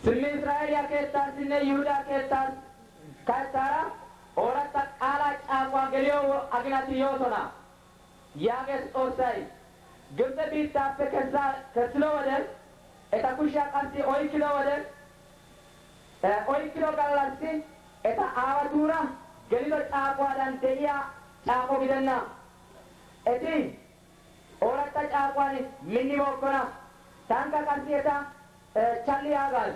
Sinni Israa'eliyaa keessaa sinne Yihudaa keessaa keessaa ooratta qaalaa caaqwaa geliyoo aginati yoosona yaages xoossay Gibxe biittaappe keessaa kessilo wode eta kushiyaa qassi oykkilo wode oykkilo gallassi eta aawatuura gelido caaquwaadan de'iyaa caaqo gidenna eti ooratta caaquwan minnibookkona tankka qassi eta challi yaagas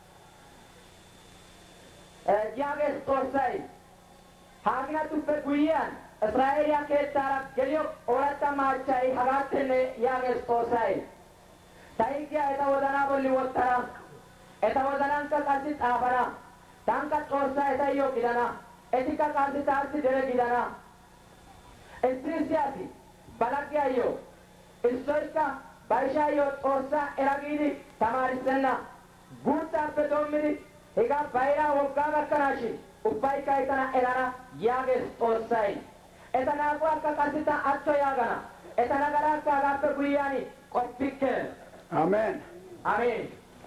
yaages xoossay haaginatuppe guyyiyaan israa'eeliyaa keettaara geliyo ooratta maachchay hagaattenne yaages xoossay ta higgiyaa eta wozanaa bolli wottana eta wozanankka qassi xaafana tankka xoossaa etayyo gidana etikka qassi taassi dere gidana issi issi asi balaggiyaayyo issoykka ba ishaayyo xoossaa era giidi tamaarissenna guuttaappe doommidi hegaa bayiraa woggaa gakkanaashin ubbaykka etana erana yaages xoossay eta naaquwaakka qassi ta atto yaagana eta nagaraakka hagaappe guyyaan qoppikke አሜን። አሜን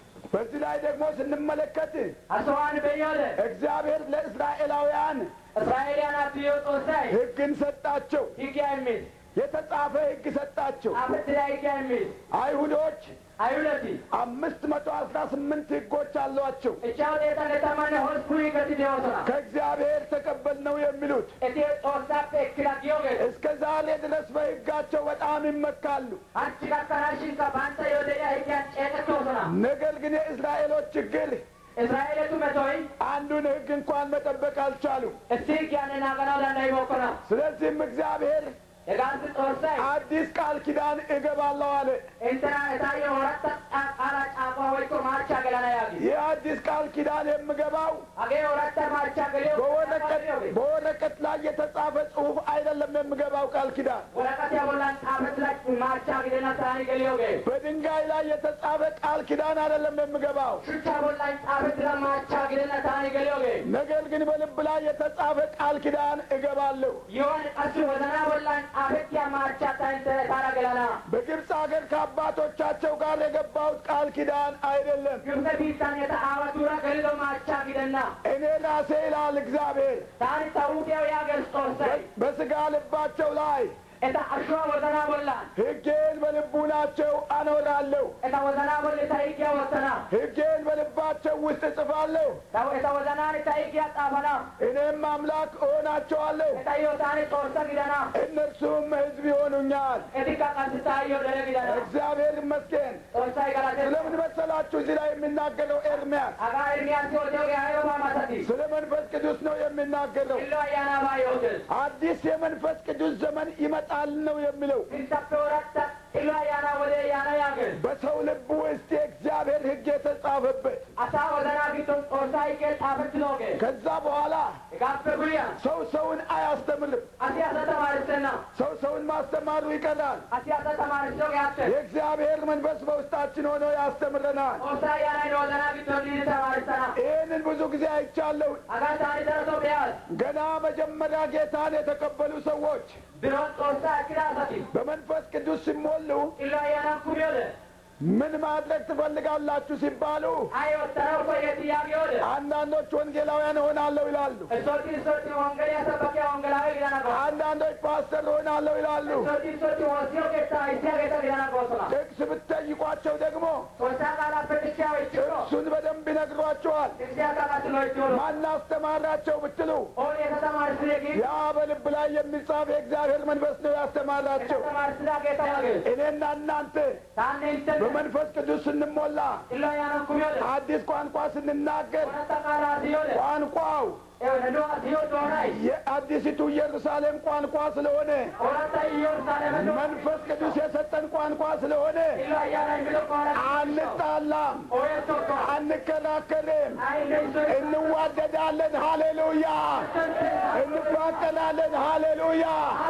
በዚህ ላይ ደግሞ ስንመለከት አስዋን በዮደ እግዚአብሔር ለእስራኤላውያን እስራኤልያን አብዮ ጦሳይ ሕግን ሰጣቸው። ሕግ የሚል የተጻፈ ሕግ ሰጣቸው። አፍት ላይ ሕግ የሚል አይሁዶች አይሁለቲ አምስት መቶ አስራ ስምንት ሕጎች አሏቸው። እቻው ጤታ ለተማነ ሆስኩ ይከቲ ዲዮሶና ከእግዚአብሔር ተቀበልነው የሚሉት እቲ ጦሳ ፔክላ ጊዮገ እስከ ዛሬ ድረስ በሕጋቸው በጣም ይመካሉ። አንቺ ካካናሽን ከባንተ ዮደያ ሕግያን ጨቀቶሶና ነገር ግን የእስራኤሎች ችግር እስራኤልቱ መቶይ አንዱን ሕግ እንኳን መጠበቅ አልቻሉም። እስቲ ሕግያንን አገናው ዳንዳይ ሞኮና ስለዚህም እግዚአብሔር የጋንስ ጦሳይ አዲስ ቃል ኪዳን እገባለሁ አለ። እንትና እታየ ወረተ ቃላ ጫቋ ወይኮ ማርቻ ገላና ያጊ ይህ አዲስ ቃል ኪዳን የምገባው አጌ ወረተ ማርቻ ገሊዮ በወረቀት በወረቀት ላይ የተጻፈ ጽሑፍ አይደለም። የምገባው ቃል ኪዳን ወረቀት ያቦላን ጣፈት ላይ ማርቻ ግደና ሳኒ ገሊዮገ በድንጋይ ላይ የተጻፈ ቃል ኪዳን አይደለም የምገባው። ሹቻ ቦላን ጣፈት ላይ ማርቻ ግደና ሳኒ ገሊዮገ ነገር ግን በልብ ላይ የተጻፈ ቃል ኪዳን እገባለሁ። ይሆን ቀሱ ወዘና ቦላን ጣፈት ያ ማርቻ ታንተ ታራ ገላና በግብፅ ሀገር ከአባቶቻቸው ጋር የገባሁት ቃል ኪዳን አይደለም። ግብተ ቢታን የተአወቱራ ገሊሎ ማርቻ ግደና እኔ ራሴ ይላል እግዚአብሔር ታኒ ታውቂያው ያገር ጦርሰይ በስጋ ልባቸው ላይ እታ አሸዋ ወዘና ቦላን ሕጌን በልቡናቸው አኖራለሁ። እታ ወዘና ቦል ታይቂያ ወሰና ሕጌን በልባቸው ውስጥ እጽፋለሁ። ታው እታ ወዘናን ታይቂያ ጣፈና እኔም አምላክ እሆናቸዋለሁ፣ እታ ዮታኒ ጦርሰ ግደና እነርሱም ሕዝብ ይሆኑኛል። እቲካ ቀንስታዮ ደረ ግደና እግዚአብሔር ይመስገን። ጦርሳይ ገላቴ ስለምን መሰላችሁ እዚህ ላይ የሚናገረው ኤርምያስ? አጋ ኤርሚያስ ወደው ያዮ ማማሰቲ ስለ መንፈስ ቅዱስ ነው የሚናገረው። ኢሎ አያና ባዮትስ አዲስ የመንፈስ ቅዱስ ዘመን ይመጣል ነው የሚለው። ሲንተፈ ወረተ ኢሎ አያና ወደ ያና ያገር በሰው ልብ ውስጥ የእግዚአብሔር ሕግ የተጻፈበት አሳ ወዘና ቢቶን ጦርሳይ ገ ጣፈት ሎገ ከዛ በኋላ ጋፈ ጉያ ሰው ሰውን አያስተምርም። አሲያሰ ተማርሰና ሰው ሰውን ማስተማሩ ይቀራል። አሲያሰ ተማርሰ ያተ የእግዚአብሔር መንፈስ በውስጣችን ሆኖ ያስተምረናል። ጦርሳይ ያና ወዘና ቢቶን ሊ ተማርሰና ይህንን ብዙ ጊዜ አይቻለሁ። አጋ ታኒ ደረሶ ቢያስ ገና መጀመሪያ ጌታን የተቀበሉ ሰዎች ቢሮን ጦርሳ ክዳሰቲ በመንፈስ ቅዱስ ሲሞሉ ኢሎ አያና ኩሚዮለ ምን ማድረግ ትፈልጋላችሁ ሲባሉ አይ ወተራው ኮየት ያጊዮለ አንዳንዶች ወንጌላውያን እሆናለሁ ይላሉ። እሶቲ እሶቲ ወንገል ያሰበከ ወንገላዊ ጊዳና ጎ አንዳንዶች ፓስተር እሆናለሁ ይላሉ። እሶቲ እሶቲ ወሲዮ ጌታ ኢሲያ ጌታ ጊዳና ጎሶና ጥቅስ ብትጠይቋቸው ደግሞ ጦርሳ ቃላ ፈትሻ ወይችሮ እሱን በደንብ ይነግሯቸዋል። ኢሲያ ቃላ ስለወይችሮ ማን አስተማራቸው ብትሉ ኦን የተማር ስለጊ ያ በልብ ላይ የሚጻፍ የእግዚአብሔር መንፈስ ነው ያስተማራቸው። የተማር ስላ ጌታ ያገ እኔና እናንተ ታኔ እንትን በመንፈስ ቅዱስ ስንሞላ ኢሎ አያና ኩሚዮለ አዲስ ቋንቋ ስንናገር ወረታ ቃላ ሲዮለ ቋንቋው ኤወነዶ ሲዮ ዶናይ የአዲሲቱ ኢየሩሳሌም ቋንቋ ስለሆነ ወረታ ኢየሩሳሌም ዶ መንፈስ ቅዱስ የሰጠን ቋንቋ ስለሆነ ኢሎ አያና የሚሎ ቋላ አንጣላም፣ ኦየቶካ አንከራከርም፣ አይ ለይሶ እንዋደዳለን። ሃሌሉያ! እንፋቀላለን። ሃሌሉያ!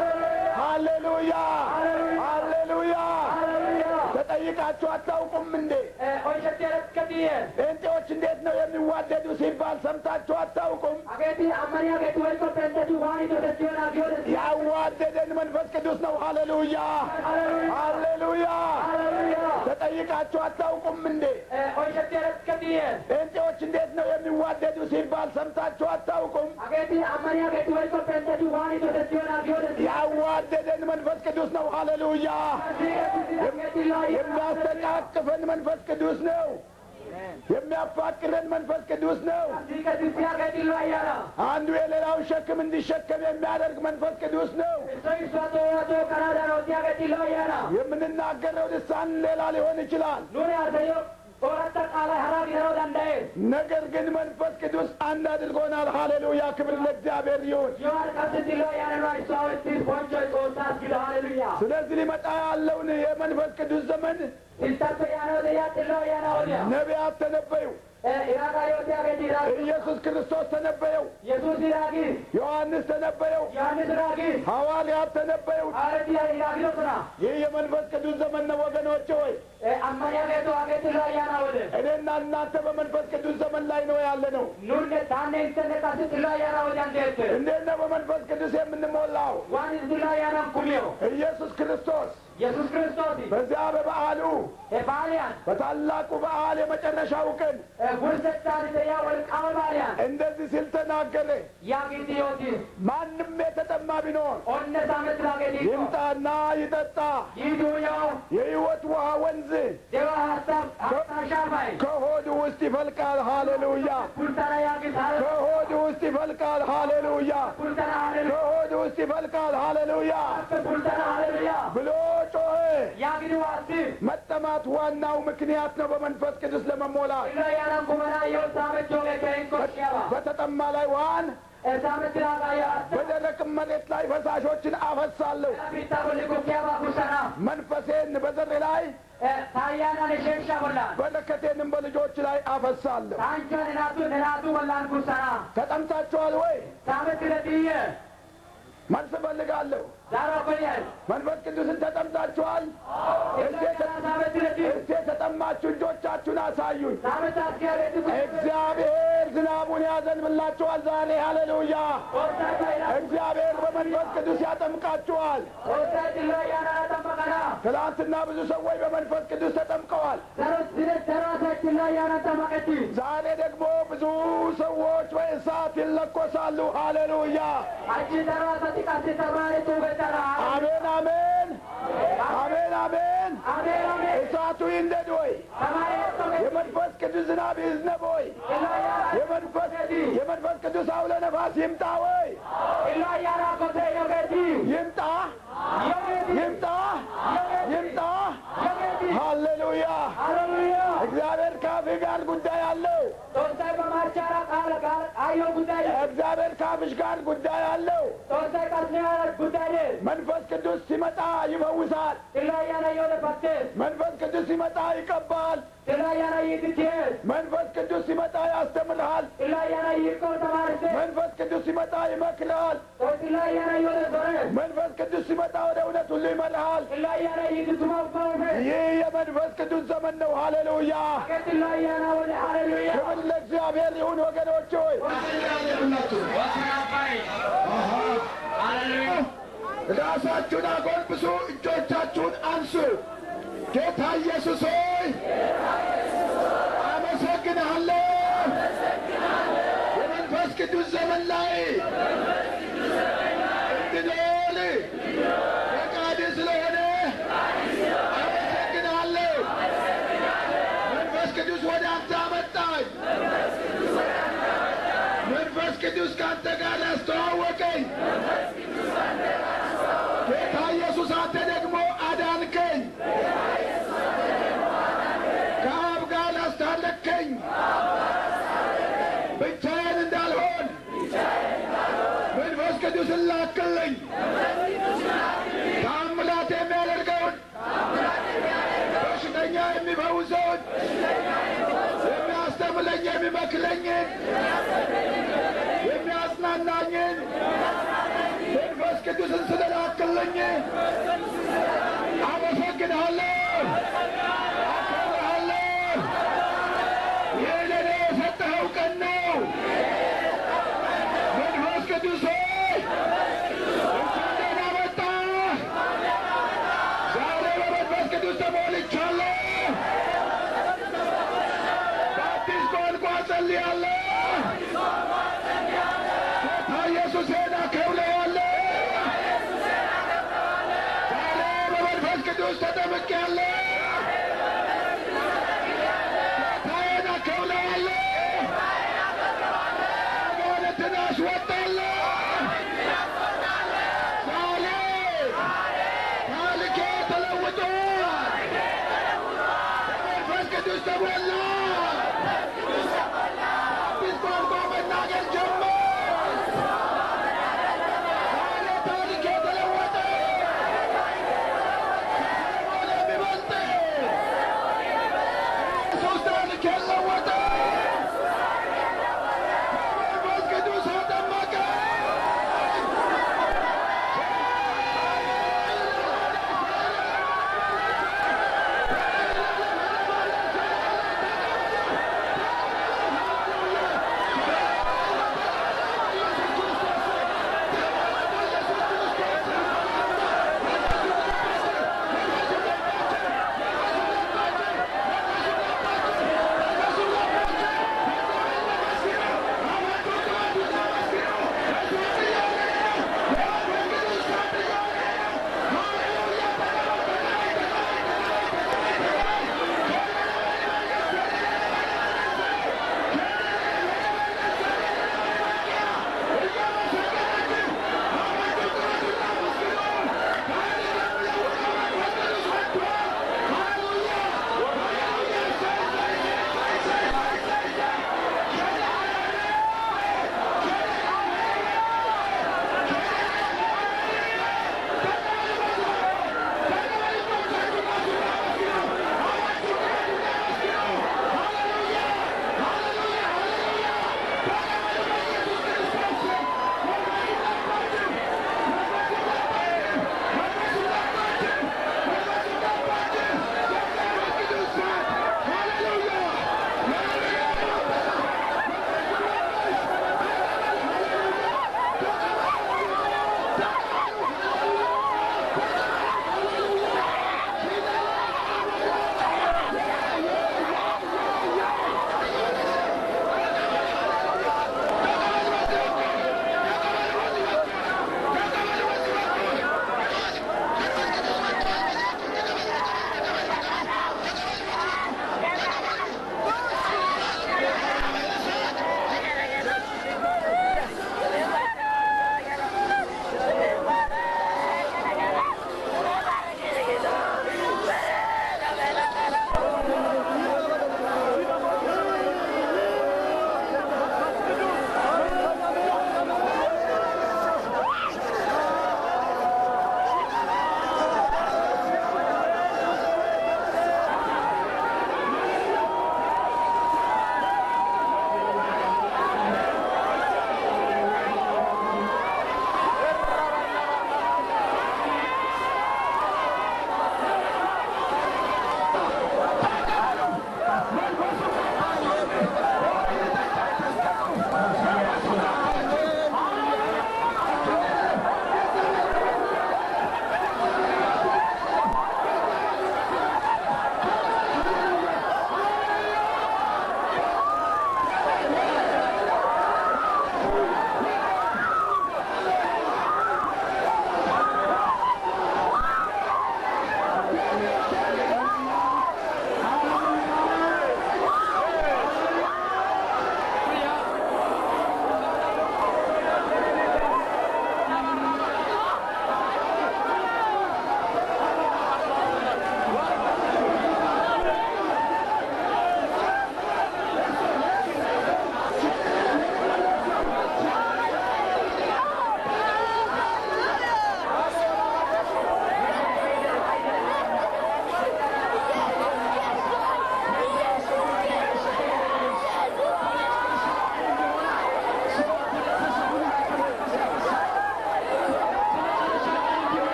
ሃሌሉያ! ሃሌሉያ! ተጠይቃችሁ አታውቁም እንዴ? ኦይሸቴ ረከዲየ ጴንጤዎች እንዴት ነው የሚዋደዱ ሲባል ሰምታችሁ አታውቁም? አገቲ አመኒ አገቲ ወይኮ ፔንተቱ ዋኒ ተደሲዮና ጊዮደ ያዋደደን መንፈስ ቅዱስ ነው። ሃሌሉያ! ሃሌሉያ! ሃሌሉያ ተጠይቃችሁ አታውቁም እንዴ? Oyshetti eretketiye. ጴንጤዎች እንዴት ነው የሚዋደዱ ሲባል ሰምታችሁ አታውቁም? Ageeti ammanii ageeti walikko pentatu waan ito tettiyoon agiyoodeti. ያዋደደን መንፈስ ቅዱስ ነው። ሃሌሉያ! Ageeti laayi. የሚያስተቃቅፈን መንፈስ ቅዱስ ነው። የሚያፋቅረን መንፈስ ቅዱስ ነው። Siikatitti ageeti laayyara. አንዱ የሌላውን ሸክም እንዲሸከም የሚያደርግ መንፈስ ቅዱስ ነው። Iso iso atoo atoo karaa darooti ageeti laayyara. የምንናገረው ልሳን ሌላ ሊሆን ይችላል። Nuni haasayoo ooratta qaala haraa gidaroo danda'e. ነገር ግን መንፈስ ቅዱስ አንድ አድርጎናል። ሃሌሉያ! ክብር ለእግዚአብሔር ይሁን። Yoo harkasitti laayyara nu isaa walitti boncho xoossaas gida haleluyaa. ስለዚህ ሊመጣ ያለውን የመንፈስ ቅዱስ ዘመን Siltappe yaanoote yaatti laayyara oolya. ነቢያት ተነበዩ። Iraakaa yooti ageeti iraaki. ኢየሱስ ክርስቶስ ተነበየው። Yesuus iraaki. ዮሐንስ ተነበየው። Yohannis iraaki. ሐዋርያት ተነበዩ። Aaretti iraakidoo suna. ይህ የመንፈስ ቅዱስ ዘመን ነው ወገኖች ሆይ Ammanii ageetu ageeti laayyara oole. እኔና እናንተ በመንፈስ ቅዱስ ዘመን ላይ ነው ያለ ነው። Nunne taanne intenne qasitti laayyara oolyan deette. እንዴት ነው በመንፈስ ቅዱስ የምንሞላው? Waan itti laayyaraan kumiyo. ኢየሱስ ክርስቶስ Yesuus kiristooti. በዚያ በበዓሉ Ebaaliyan. በታላቁ በዓል የመጨረሻው ቀን Gursettaan ise yaa walqaama baaliyan. እንደዚህ ሲል ተናገረ። Yaa gitti yooti. ማንም የተጠማ ቢኖር Onne saametti laageeti. ይምጣና ይጠጣ። Yiiduu yoo. የሕይወት ውሃ ወንዝ Dewa haastaa haastaa shaafai. ከሆዱ ውስጥ ይፈልቃል። ሃሌሉያ! Kultana yaa gitti haala. ከሆዱ ውስጥ ይፈልቃል። ሃሌሉያ! Kultana haleluyaa. ከሆዱ ውስጥ ይፈልቃል። ሃሌሉያ! Kultana haleluyaa. ብሎ ጮኸ። Yaa gitti waasti. መጠማት ዋናው ምክንያት ነው በመንፈስ ቅዱስ ለመሞላት። Illa yaadaan kumanaa yoo saametti joogee ka'een koshiyaba. በተጠማ ላይ ውሃን Saametti laagaa yaa. በደረቅ መሬት ላይ ፈሳሾችን አፈሳለሁ። Bittaa bolli kukkiyaba kusana. መንፈሴን በዘር ላይ Taayyaan isheen shabollaan. በረከቴንም በልጆች ላይ አፈሳለሁ። Taanchoon hinaatu hinaatu wallaan kusana. ተጠምታችኋል ወይ? Saametti ladiyye. መልስ እፈልጋለሁ። Daaroo koyyaan. መንፈስ ቅዱስን ተጠምታችኋል? Iddoo kanaa saametti ladiyye. እስቲ የተጠማችሁ እጆቻችሁን አሳዩኝ። Saametti askeereetti kusana. እግዚአብሔር ዝናቡን ያዘንብላችኋል ዛሬ። ሃሌሉያ! Koottaa fayyada. እግዚአብሔር በመንፈስ ቅዱስ ያጠምቃችኋል። Koottaa illa yaadaan tamma kana. ትናንትና ብዙ ሰዎች በመንፈስ ቅዱስ ተጠምቀዋል። Daroo sire daroo seetti illa yaadaan tamma qetti. ዛሬ ደግሞ ብዙ ሰዎች በእሳት ይለኮሳሉ። ሃሌሉያ! Achi daroo asatti qasti samaanii tuubettara. አሜን፣ አሜን፣ አሜን፣ አሜን። Ameen ameen. እሳቱ ይንደድ ወይ Samaanii tokko. የመንፈስ ቅዱስ ዝናብ ይዝነብ ወይ Illa yaadaan. የመንፈስ የመንፈስ ቅዱስ አውለ ነፋስ ይምጣ ወይ Illa yaadaan kotee yogeeti. ይምጣ Yogeeti. ይምጣ ይምጣ። Yogeeti. ሃሌሉያ! Hallelujah. እግዚአብሔር ከአፍህ ጋር ጉዳይ አለው። Toosai bamaachaara qaala qaala ayyoo guddaa jedhe. እግዚአብሔር ከአፍሽ ጋር ጉዳይ አለው። Toosai qarshee guddaa jedhe. መንፈስ ቅዱስ ሲመጣ ይፈውሳል። Illa yaana yoo lefattee. መንፈስ ቅዱስ ሲመጣ ይቀባል። Illa yaana yiitittee. መንፈስ ቅዱስ ሲመጣ ያስተምርሃል። Illa yaana yiikkoo tamaarisee. መንፈስ ቅዱስ ሲመጣ ይመክርሃል። Toos illa yaana yoo lesore. መንፈስ ቅዱስ ሲመጣ ወደ እውነት ሁሉ ይመርሃል። Illa yaana yiitittumaaf ka'uufe. ይህ የመንፈስ ቅዱስ ዘመን ነው። ሃሌሉያ! Akeetti illa yaana wali hallelujah. ክብር ለእግዚአብሔር ይሁን ወገኖች ሆይ ራሳችሁን አጎንብሱ፣ እጆቻችሁን አንሱ። ጌታ ኢየሱስ ሆይ አመሰግንሃለሁ። የመንፈስ ቅዱስ ዘመን ላይ እንድኖር ፈቃድ ስለሆነ አመሰግንሃለሁ። መንፈስ ቅዱስ ወደ አንተ አመጣኝ። መንፈስ ቅዱስ ከአንተ ጋር ያስተዋወቀኝ። ጌታ ኢየሱስ አንተ ደግሞ አዳንከኝ፣ ከአብ ጋር አስታረቅከኝ። ብቻዬን እንዳልሆን መንፈስ ቅዱስን ላክልኝ። ተአምራት የሚያደርገውን በሽተኛ የሚፈውሰውን የሚያስተምለኝ የሚመክለኝን የሚያጽናናኝን መንፈስ ቅዱስን ስለላክልኝ አመሰግንሃለሁ፣ አከብርሃለሁ። ይህ ለእኔ የሰጠኸው ቀን ነው። መንፈስ ቅዱስ ሆይ እንኳን ደህና መጣህ። ዛሬ በመንፈስ ቅዱስ ተሞልቻለሁ። ተሞላ። አዲስ ቋንቋ መናገር ጀመር። ዛሬ ታሪክ የተለወጠ ሆነ የሚበልጥ ኢየሱስ ታሪክ የለወጠ መንፈስ ቅዱስ አጠመቀ።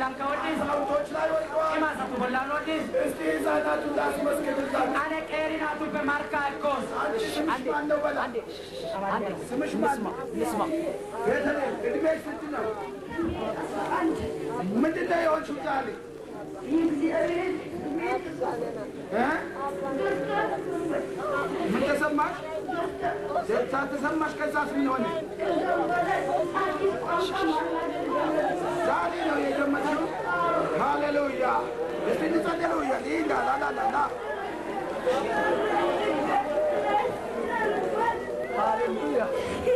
bolaan ka'uudhis አዛውንቶች ላይ ወድቀዋል። cimaa isaatu bolaan oodhis እስቲ ህፃናቱን ላስመስክርላችሁ። ane qeerinaa tuppe markaa ekkoos አንቺ ስምሽ ማን ነው በላ? ስምሽ ማን ነው? ቤተልሔም እድሜሽ ስንት ነው? ምንድን ነው የሆንሽው ዛሬ? እ? ምን ተሰማሽ? ደስታ ተሰማሽ? ከዛስ ምን ሆነ? ዛሬ ነው የጀመርሽው? ሃሌሉያ! እስቲ እንጸልይ። ሃሌሉያ! ሊላ ላላላላ ሃሌሉያ!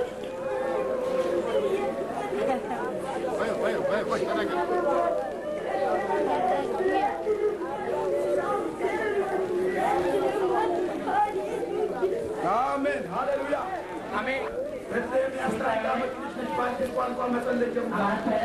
አሜን ሃሌሉያ! ameen ቤተልሔም የአስራ አንድ ዓመት ልጅ ነች። በአዲስ ቋንቋ መጸለይ ጀምራ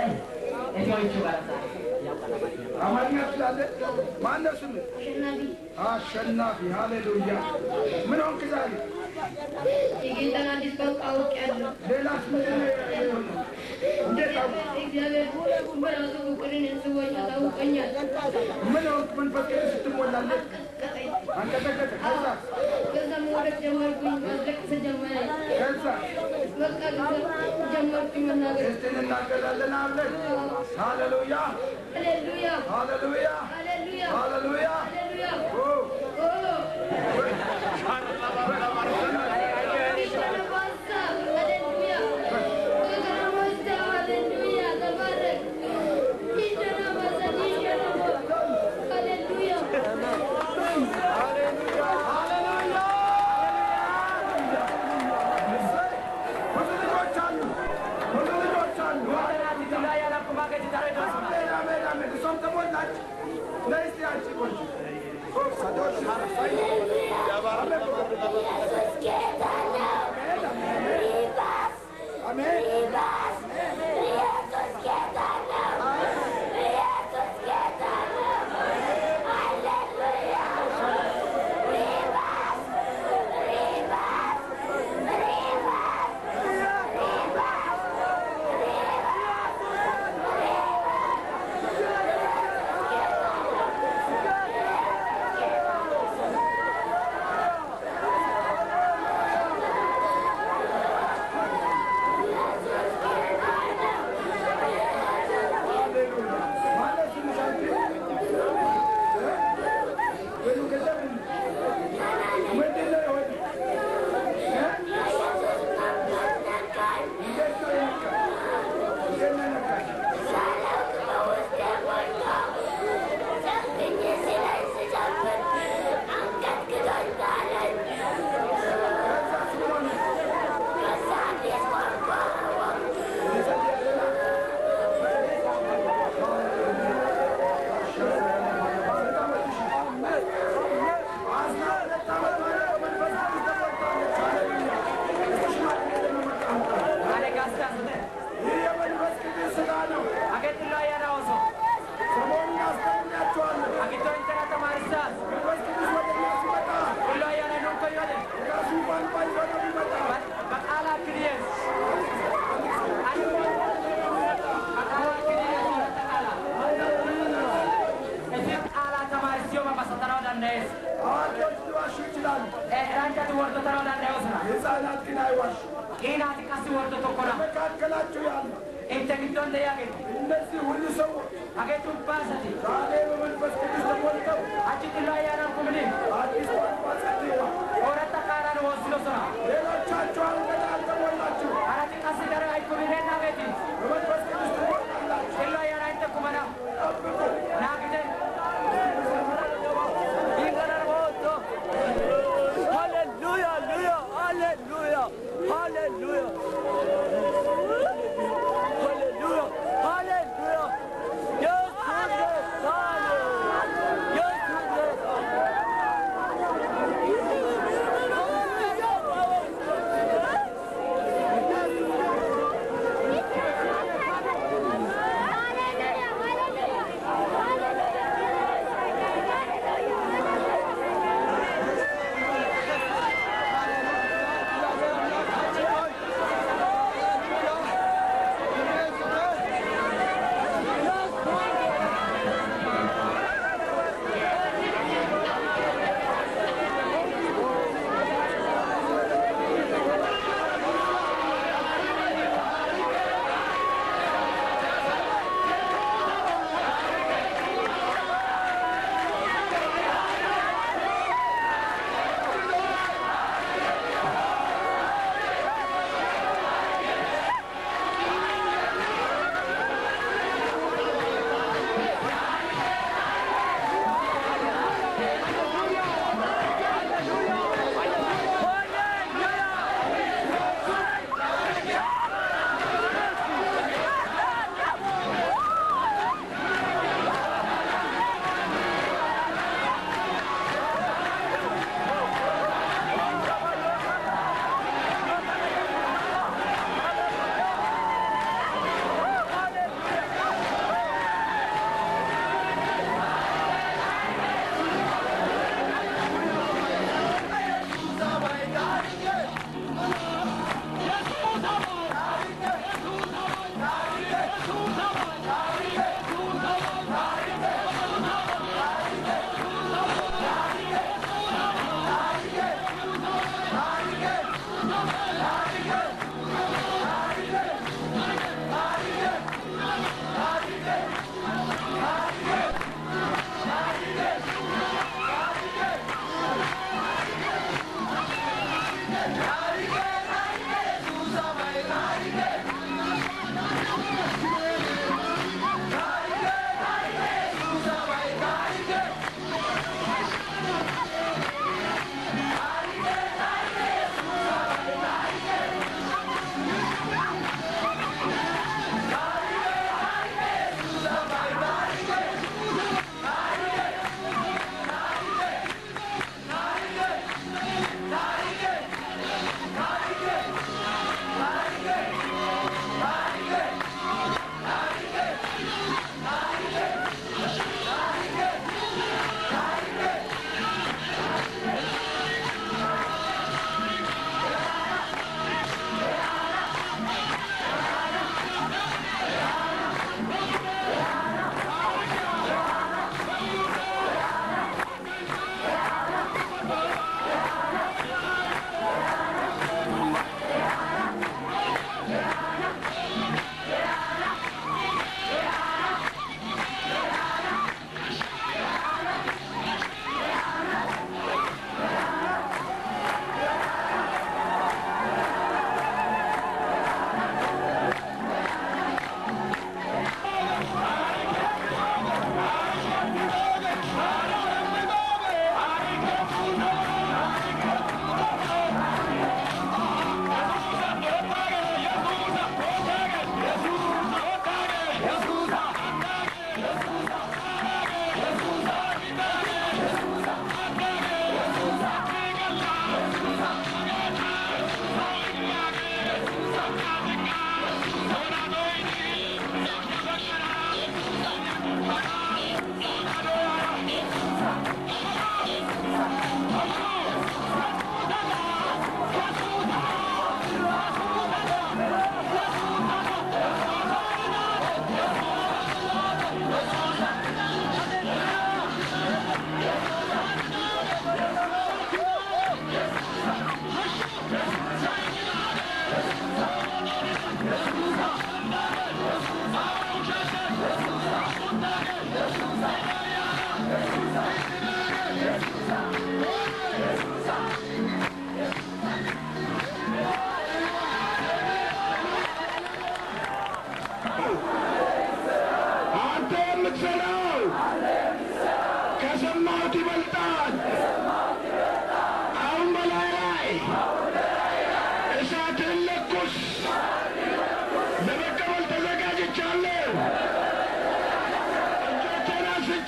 አማርኛ ትችላለህ? ማን ነው ስምህ? አሸናፊ ሃሌሉያ! ምን ሆንክ ዛሬ? የጌታን አዲስ ቋንቋ አውቄያለሁ። ሌላስ ምንድን ነው የሆነው? እንዴት አወቅህ? እግዚአብሔር በራሱ ፍቅርን እንስቦኝ አሳውቆኛል። ምን ሆንክ? መንፈስ ቅዱስ ስትሞላለህ ቀጠኝ አንቀጠቀጠ። ከዛስ? ከዛ መውደቅ ጀመርኩኝ፣ ማስለቀስ ጀመረኝ። ከዛስ? በቃ ጀመርኩኝ መናገር። እስቲ እንናገራለን አብረን። ሃሌሉያ! ሃሌሉያ ሃሌሉያ! ሃሌሉያ ሃሌሉያ! ሃሌሉያ ኦ! ኦ ኢተነባሳ ሃሌሉያ ኢተነባሳ ሃሌሉያ ተባረክ ኢተነባሳ ኢተነባሳ ሃሌሉያ እሰይ! ብዙ ልጆች አሉ። ብዙ ልጆች አሉ። Ati tulaa yaala kumaa gadi taree doosuma. አሜን፣ አሜን፣ አሜን። እሷም ተሞላች። ነይ እስቲ አንቺ ቆንጆ። ኦ፣ ሰዶች አረሳኝ። አሜን። አሜን። ማለት ስምሽ አንቺ? እ? ወይኑ ገንዘብ ምንድን ነው የሆነው? እ? እንዴት ነው የነካሽ? እንዴት ነው የነካሽ? ከዛስ ምን ሆነ? ስንት ዓመትሽ ነው? አስራ ሁለት ዓመት ማለት መንፈስ ቅዱስ ተሞልታለች። ሃሌሉያ! እስቲ ሽማግሌ ለመመጣ አምጣ። Ane gaasta asute. ይህ የመንፈስ ቅዱስ ሥራ ነው። Age tulaa yaala oso. ሰሞኑን አስተምራችኋለሁ። Agitoo intala tamaarisaas. መንፈስ ቅዱስ ወደ እኛ ሲመጣ Tulaa yaala nunko yoode. የራሱ ቋንቋ ይዞ ነው የሚመጣው። Baqaala akkiriyees. Ani baqaala akkiriyees irratti qaala. Isin qaala tamaarisiyoo maqasataraw danda'ees. አዋቂዎች ሊዋሹ ይችላሉ። Raanjati warto taroo danda'eesna. ሕፃናት ግን አይዋሹ። Qiinaati qasi warto tokkodha. መካከላችሁ ያሉ Inte giddoon deeyaaqe. እነዚህ ሁሉ ሰዎች Age cubbaasati. ዛሬ በመንፈስ ቅዱስ ተሞልተው Achi tulaa yaala kumni. አዲስ ቋንቋ ጸልየዋል። Horatta qaaraan woosilo sora. ሌሎቻችሁ አልገና አልተሞላችሁ። Arati qasi dara aykumineen naageeti. በመንፈስ ቅዱስ ትሞላላችሁ። Tulaa yaala inte kumana. ጠብቁ። Naagite. Hallelujah, hallelujah, hallelujah, hallelujah. Hallelujah, hallelujah. Yes, goodness, አንተ የምትሰራው ከሰማሁት ይበልጣል። አሁን በላይ ላይ እሳትን ለኩስ። ለመቀበል ተዘጋጅቻለሁ። እጆቼን አንስቼ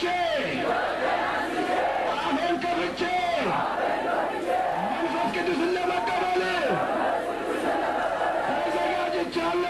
አፌን ከፍቼ መንፈስ ቅዱስን ለመቀበል ተዘጋጅቻለሁ።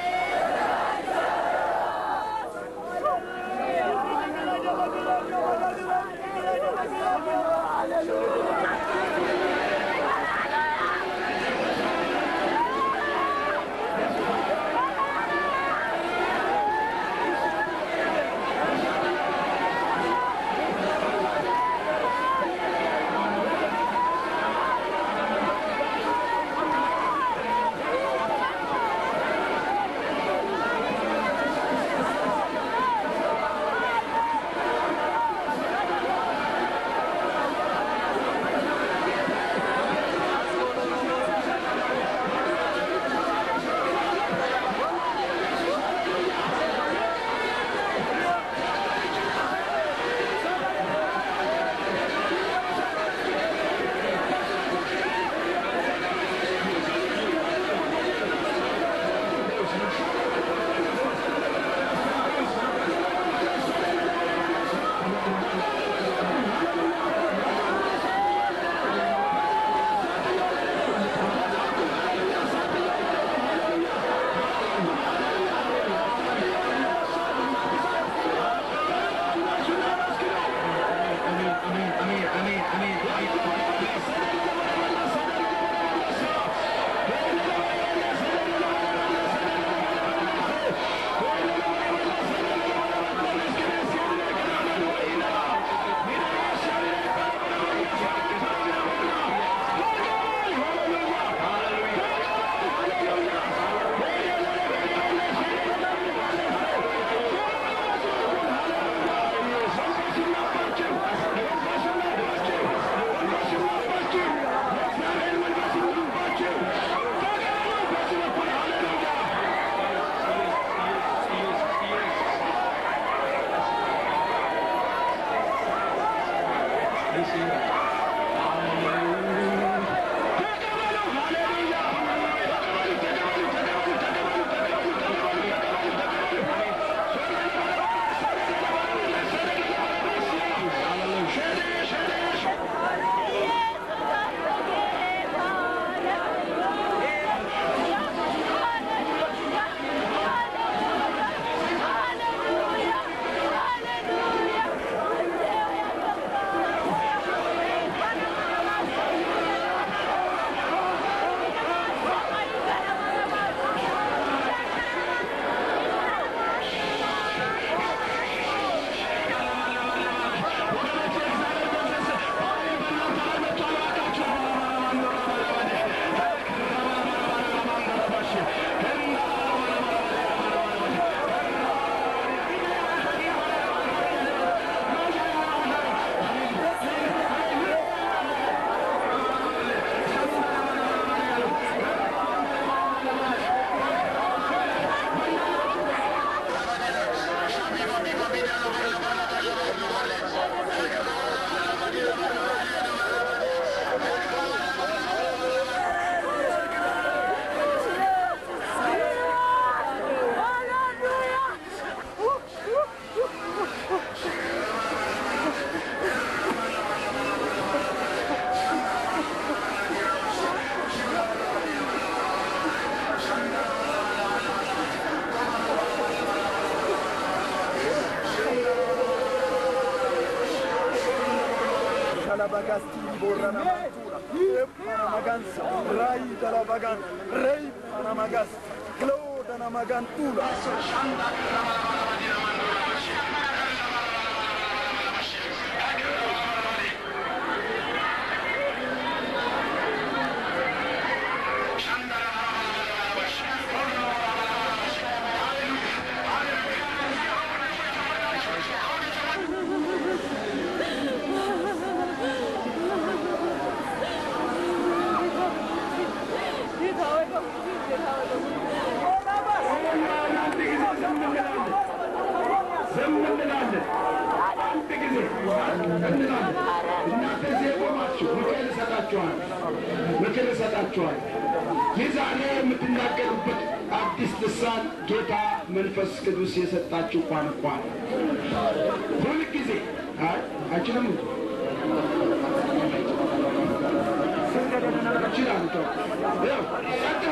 Hallelujah. bagasti borana mantura e para maganza rai dalla bagan rei para magas glo dana magantula ዝም እንላለን። አንድ ጊዜ እንላለን። እናንተ እዚህ የቆማችሁ ምክር እሰጣችኋል፣ ምክር እሰጣችኋል። ይህ ዛሬ የምትናገሩበት አዲስ ልሳን ጌታ መንፈስ ቅዱስ የሰጣችሁ ቋንቋ ነው። ሁልጊዜ አይ አይችልም እንጂ ይችላል። ተው። ያው ጸጥ